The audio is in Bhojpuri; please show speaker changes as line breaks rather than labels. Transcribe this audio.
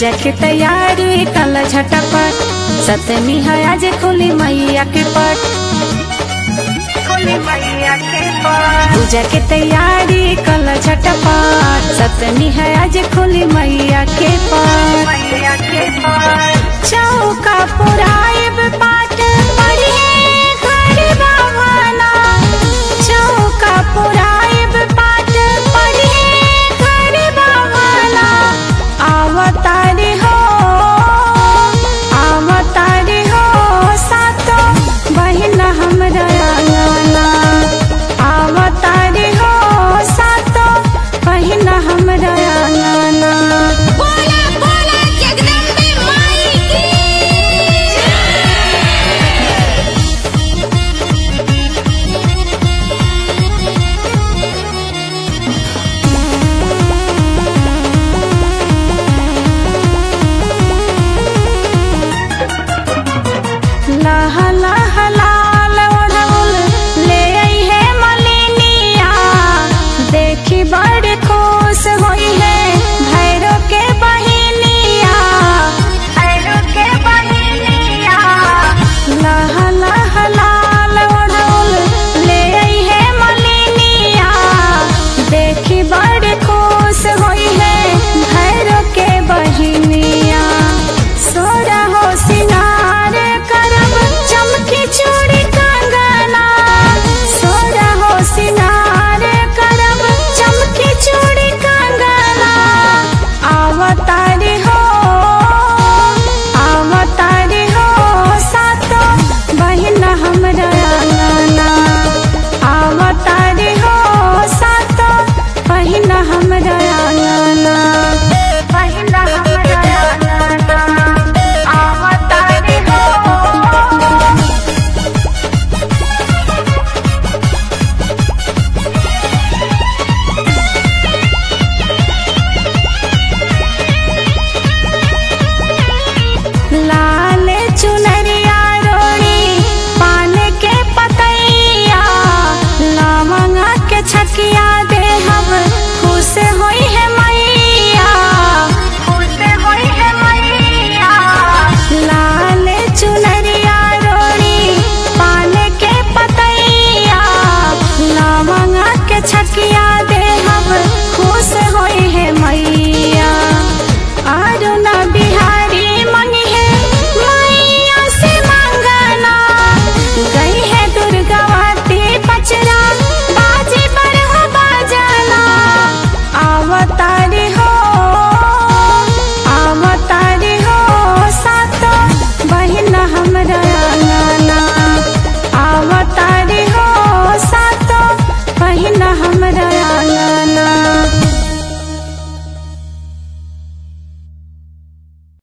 पूजा के तैयारी कल झटपट सतमी है आज खुली मैया के पट खुली मैया के पट पूजा के तैयारी कल झटपट सतमी है आज खुली मैया के पट मैया के पट चौका पुराइब पाट पढ़िए घर बाबना चौका पुराइब पाट पढ़िए घर बाबना अवतारी हो अवतारी हो सातो बहिन हमरा आंगना अवतारी हो सातो बहिन हमरा आंगना
बोला बोला जगदम्बे माई की
लह लह लाल ओढ़ौल ले आई है मलिनिया देखी बड़ खुश होई है भैरो के बहिनिया भैरो के बहिनिया लह लह लाल ओढ़ौल ले आई है मलिनिया देखी बड़ खुश होई है भैरो के बहिनिया सोरा हो सिनार करब चमकी चूड़ी कंगना सोरा हो सिनार करब चमकी चूड़ी कंगना अवतारी हो अवतारी हो सातो बहिन हमरा आंगना अवतारी हो सातो बहिन हमरा आंगना